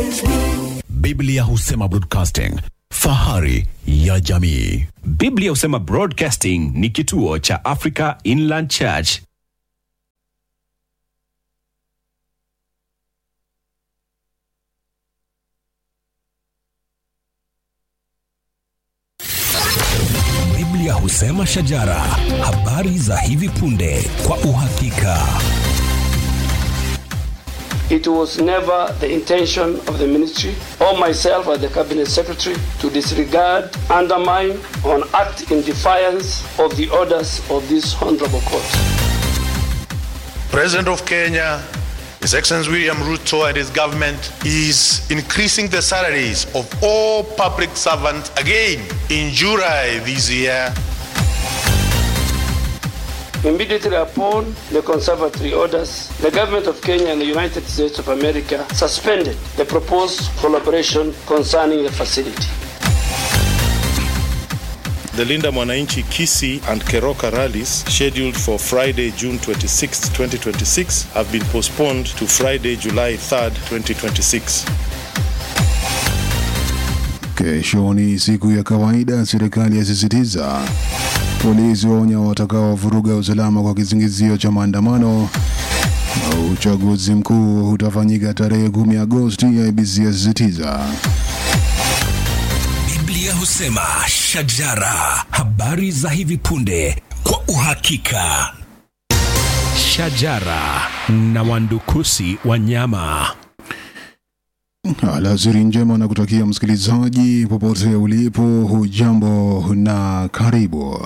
Biblia husema broadcasting, fahari ya jamii. Biblia husema Broadcasting ni kituo cha Africa Inland Church. Biblia husema shajara, habari za hivi punde kwa uhakika. It was never the intention of the ministry or myself as the cabinet secretary to disregard, undermine, or act in defiance of the orders of this honorable court. President of Kenya, His Excellency William Ruto and his government is increasing the salaries of all public servants again in July this year. Immediately upon the conservatory orders, the government of Kenya and the United States of America suspended the proposed collaboration concerning the facility. The Linda Mwananchi Kisi and Keroka rallies scheduled for Friday, June 26, 2026 have been postponed to Friday, July 3rd, 2026. Kesho ni siku ya kawaida, serikali yasisitiza. Polisi waonya watakaovuruga usalama kwa kisingizio cha maandamano. Uchaguzi mkuu utafanyika tarehe 10 Agosti, IEBC yasisitiza. Biblia husema shajara, habari za hivi punde kwa uhakika. Shajara na wandukusi wa nyama. Alasiri njema na kutakia msikilizaji popote ulipo, hujambo na karibu.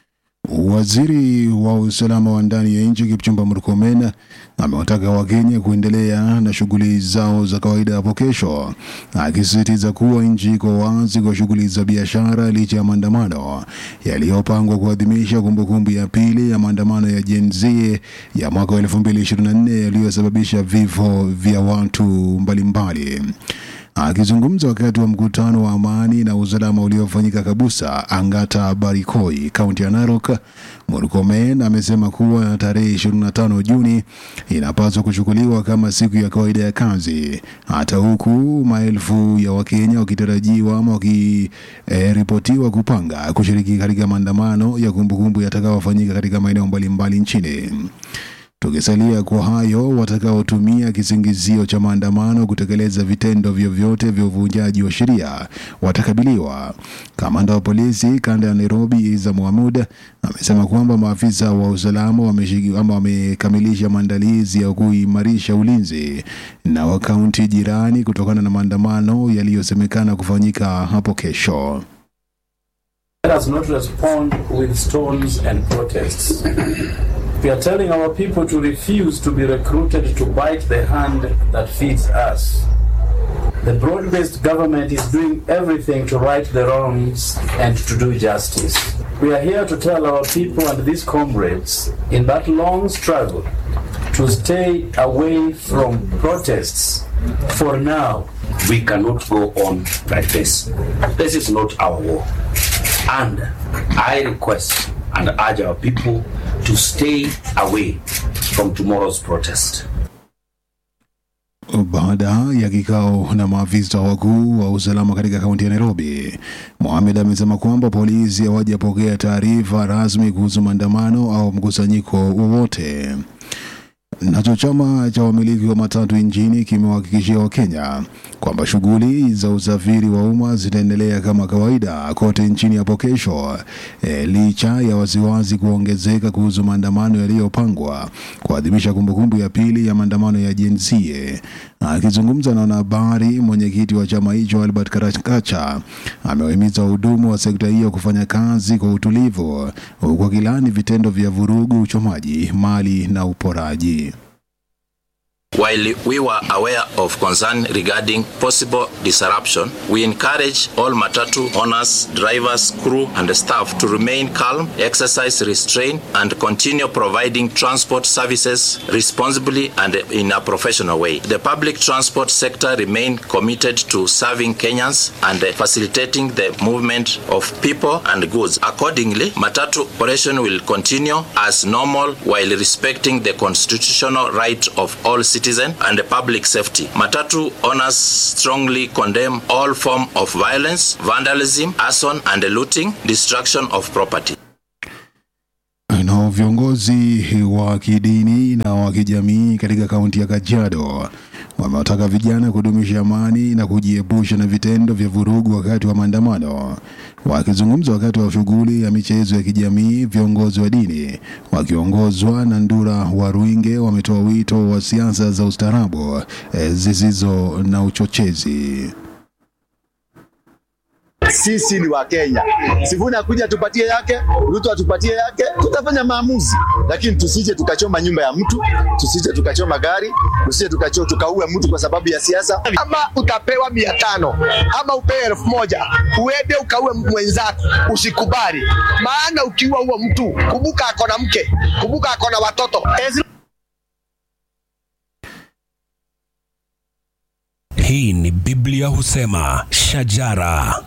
Waziri wa usalama wa ndani ya nchi Kipchumba Murkomen amewataka Wakenya kuendelea na shughuli zao za kawaida hapo kesho, akisisitiza kuwa nchi iko wazi kwa shughuli za biashara licha ya maandamano yaliyopangwa kuadhimisha kumbukumbu ya pili ya maandamano ya Gen Z ya mwaka wa 2024 yaliyosababisha vifo vya watu mbalimbali. Akizungumza wakati wa mkutano wa amani na usalama uliofanyika Kabusa, Angata Barikoi, kaunti ya Narok, Murkomen amesema kuwa tarehe 25 Juni inapaswa kuchukuliwa kama siku ya kawaida ya kazi, hata huku maelfu ya Wakenya wakitarajiwa ama wakiripotiwa kupanga kushiriki katika maandamano ya kumbukumbu yatakayofanyika katika maeneo mbalimbali nchini. Tukisalia kwa hayo, watakaotumia kisingizio cha maandamano kutekeleza vitendo vyovyote vya uvunjaji wa sheria watakabiliwa. Kamanda wa polisi kanda ya Nairobi Iza Mohamud amesema kwamba maafisa wa usalama wameshiki- ama wamekamilisha maandalizi ya kuimarisha ulinzi na wa kaunti jirani kutokana na maandamano yaliyosemekana kufanyika hapo kesho. Let us not respond with stones and protests. We are telling our people to refuse to be recruited to bite the hand that feeds us. The broad based government is doing everything to right the wrongs and to do justice. We are here to tell our people and these comrades in that long struggle to stay away from protests for now. We cannot go on like this. This is not our war. And I request and urge our people to stay away from tomorrow's protest. Baada ya kikao na maafisa wakuu wa usalama katika kaunti ya Nairobi, Mohamed amesema kwamba polisi hawajapokea taarifa rasmi kuhusu maandamano au mkusanyiko wowote. Nacho chama cha wamiliki wa matatu nchini kimewahakikishia Wakenya kwamba shughuli za usafiri wa umma zitaendelea kama kawaida kote nchini hapo kesho, e, licha ya wasiwasi kuongezeka kuhusu maandamano yaliyopangwa kuadhimisha kumbukumbu ya pili ya maandamano ya Gen Z. Akizungumza na wanahabari, mwenyekiti wa chama hicho Albert Karakacha amewahimiza wahudumu wa sekta hiyo kufanya kazi kwa utulivu, huku akilani vitendo vya vurugu, uchomaji mali na uporaji. While we were aware of concern regarding possible disruption, we encourage all Matatu owners, drivers, crew, and staff to remain calm, exercise restraint, and continue providing transport services responsibly and in a professional way. The public transport sector remain committed to serving Kenyans and facilitating the movement of people and goods. Accordingly, Matatu operation will continue as normal while respecting the constitutional right of all citizens citizen and public safety. Matatu owners strongly condemn all form of violence, vandalism, arson and looting, destruction of property. Na viongozi wa kidini na wa kijamii katika kaunti ya Kajiado wamewataka vijana kudumisha amani na kujiepusha na vitendo vya vurugu wakati wa maandamano. Wakizungumza wakati wa shughuli ya michezo ya kijamii, viongozi wa dini wakiongozwa na Ndura wa Ruinge wametoa wito wa siasa za ustaarabu eh, zisizo na uchochezi. Sisi ni Wakenya. Sifuni akuja tupatie yake, Ruto atupatie yake, tutafanya maamuzi, lakini tusije tukachoma nyumba ya mtu, tusije tukachoma gari, tusije tukacho tukaue mtu kwa sababu ya siasa. Ama utapewa mia tano ama upewe elfu moja uende ukaue mwenzako, usikubali. Maana ukiua huo mtu, kumbuka ako na mke, kumbuka ako na watoto. Ezi Hii ni Biblia husema shajara.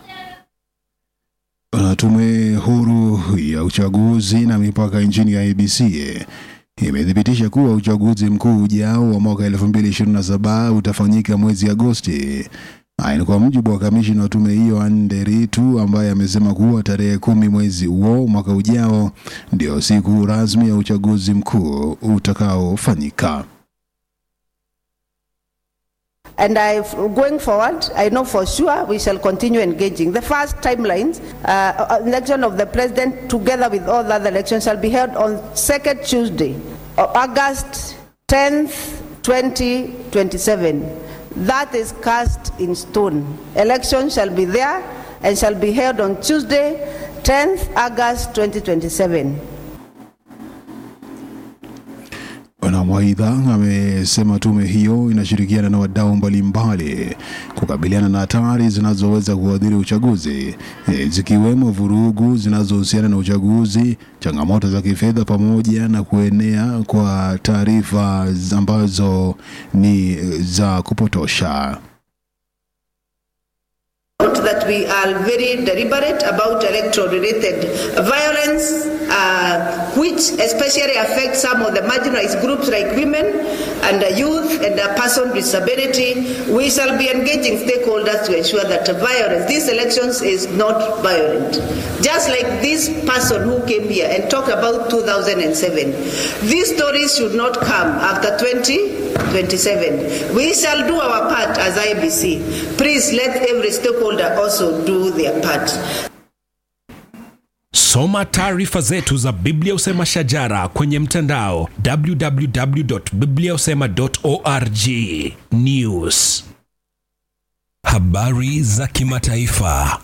Na Tume huru ya uchaguzi na mipaka nchini ya IEBC imethibitisha kuwa uchaguzi mkuu ujao wa mwaka 2027 utafanyika mwezi Agosti. Haya ni kwa mujibu wa kamishina wa tume hiyo Anne Ritu ambaye amesema kuwa tarehe kumi mwezi huo mwaka ujao ndio siku rasmi ya uchaguzi mkuu utakaofanyika. And I, going forward, I know for sure we shall continue engaging. The first timelines, uh, election of the president together with all the other elections shall be held on second Tuesday, of August 10th, 2027. That is cast in stone. Election shall be there and shall be held on Tuesday, 10th August 2027. Na Mwaidha amesema tume hiyo inashirikiana na wadau mbalimbali kukabiliana na hatari zinazoweza kuadhiri uchaguzi e, zikiwemo vurugu zinazohusiana na uchaguzi, changamoto za kifedha, pamoja na kuenea kwa taarifa ambazo ni za kupotosha. Note that we are very deliberate about electoral related violence, uh, which especially affects some of the marginalized groups like women and uh, youth and uh, person with disability. We shall be engaging stakeholders to ensure that violence, these elections is not violent. Just like this person who came here and talked about 2007. These stories should not come after 2027. We shall do our part as IBC. Please let every stakeholder also do their part. Soma taarifa zetu za Biblia Usema Shajara kwenye mtandao www.bibliausema.org. News, habari za kimataifa.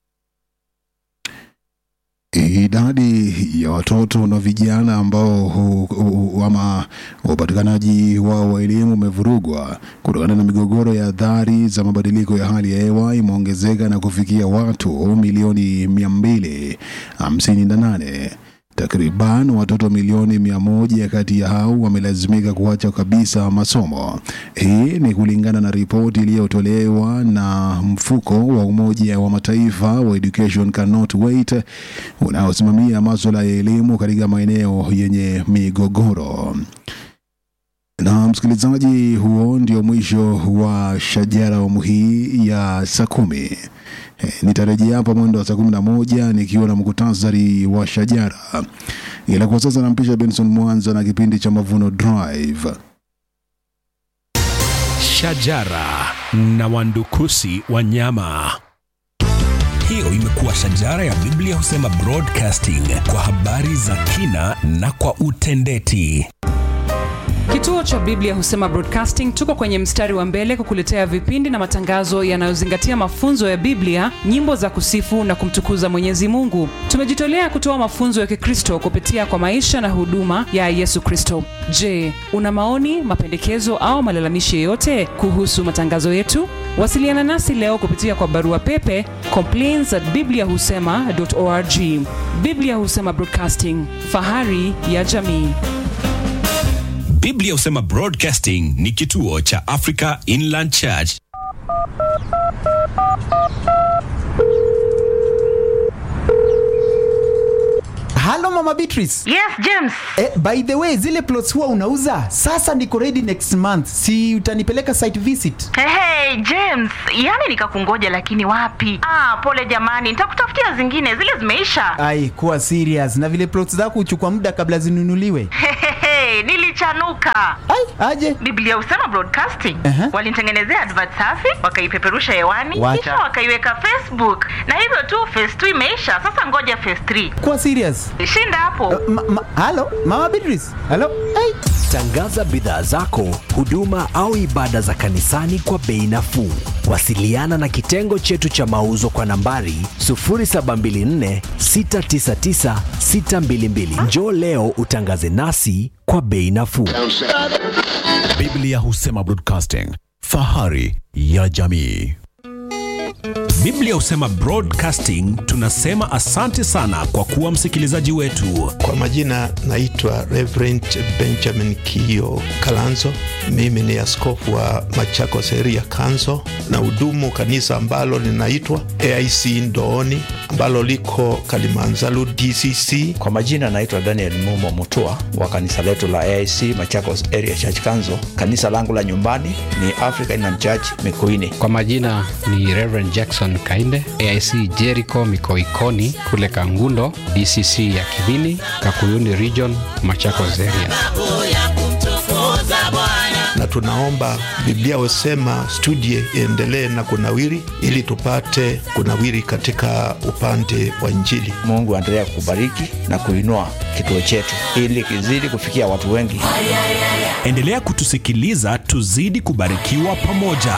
Idadi ya watoto na vijana ambao hu, hu, ama upatikanaji wao wa elimu umevurugwa kutokana na migogoro ya athari za mabadiliko ya hali ya hewa imeongezeka na kufikia watu milioni mia mbili hamsini na nane. Takriban watoto milioni mia moja kati ya hao wamelazimika kuacha kabisa masomo. Hii ni kulingana na ripoti iliyotolewa na mfuko wa Umoja wa Mataifa wa Education Cannot Wait unaosimamia masuala ya elimu katika maeneo yenye migogoro. Na msikilizaji, huo ndio mwisho wa Shajara awamu hii ya saa kumi. E, nitarejea hapa mwendo wa saa kumi na moja nikiwa na mkutasari wa Shajara, ila kwa sasa nampisha Benson Mwanza na kipindi cha Mavuno Drive. Shajara na wandukusi wanyama. Hiyo imekuwa Shajara ya Biblia Husema Broadcasting kwa habari za kina na kwa utendeti. Kituo cha Biblia Husema Broadcasting tuko kwenye mstari wa mbele kukuletea vipindi na matangazo yanayozingatia mafunzo ya Biblia, nyimbo za kusifu na kumtukuza Mwenyezi Mungu. Tumejitolea kutoa mafunzo ya Kikristo kupitia kwa maisha na huduma ya Yesu Kristo. Je, una maoni, mapendekezo au malalamishi yoyote kuhusu matangazo yetu? Wasiliana nasi leo kupitia kwa barua pepe complaints at bibliahusema.org. Biblia Husema Broadcasting, fahari ya jamii. Biblia Husema Broadcasting ni kituo cha Africa Inland Church. halo mama beatrice yes james eh, by the way zile plots huwa unauza sasa niko ready next month si utanipeleka site visit hey, hey, james yani nikakungoja lakini wapi ah, pole jamani nitakutafutia zingine zile zimeisha ai kuwa serious na vile plots zako huchukua muda kabla zinunuliwe Hehehe, nilichanuka ai aje biblia usema broadcasting Aha. walinitengenezea advert safi wakaipeperusha hewani Wacha. kisha wakaiweka facebook na hivyo tu phase 2 imeisha sasa ngoja phase 3 kuwa serious shinda hapo ma, ma, halo mama beatrice halo ai Tangaza bidhaa zako, huduma au ibada za kanisani kwa bei nafuu. Wasiliana na kitengo chetu cha mauzo kwa nambari 0724 699 622. Njoo leo utangaze nasi kwa bei nafuu. Biblia husema broadcasting, fahari ya jamii. Biblia husema broadcasting. Tunasema asante sana kwa kuwa msikilizaji wetu. Kwa majina naitwa Reverend Benjamin Kio Kalanzo. Mimi ni askofu wa Machakos Area Council na hudumu kanisa ambalo linaitwa AIC Ndooni ambalo liko Kalimanzaru DCC. Kwa majina naitwa Daniel Mumo Mutua wa kanisa letu la AIC Machakos Area Church Council. Kanisa langu la nyumbani ni African Inland Church Mikuini. Kwa majina ni Reverend Jackson Kainde, AIC Jericho Mikoikoni kule Kangundo, DCC ya Kivini, Kakuyuni Region, Machakos Area. na tunaomba Biblia husema studie iendelee na kunawiri, ili tupate kunawiri katika upande wa Injili. Mungu aendelea kubariki na kuinua kituo chetu ili kizidi kufikia watu wengi. Endelea kutusikiliza, tuzidi kubarikiwa pamoja.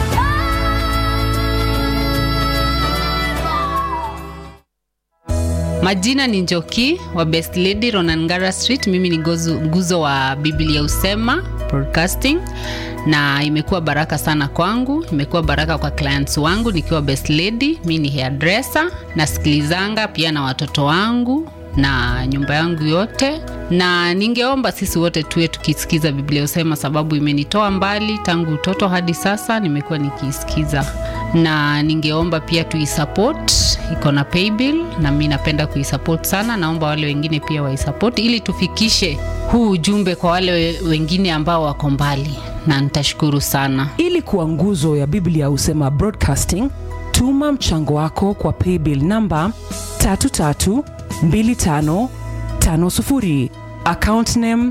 Majina ni Njoki wa Best Lady Ronangara Street. Mimi ni gozu, nguzo wa Biblia Usema Broadcasting, na imekuwa baraka sana kwangu, imekuwa baraka kwa clients wangu nikiwa Best Lady. Mimi ni hairdresser, nasikilizanga pia na watoto wangu na nyumba yangu yote, na ningeomba sisi wote tuwe tukisikiza Biblia Usema, sababu imenitoa mbali tangu utoto hadi sasa, nimekuwa nikiisikiza na ningeomba pia tuisupport, iko na paybill na mi napenda kuisupport sana. Naomba wale wengine pia waisupport ili tufikishe huu ujumbe kwa wale we- wengine ambao wako mbali, na nitashukuru sana. ili kuwa nguzo ya biblia husema broadcasting tuma mchango wako kwa paybill namba 332550 account name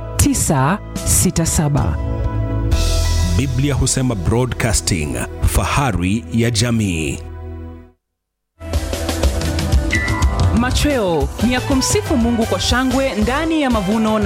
967 Biblia husema broadcasting, fahari ya jamii. machweo ni ya kumsifu mungu kwa shangwe ndani ya mavuno na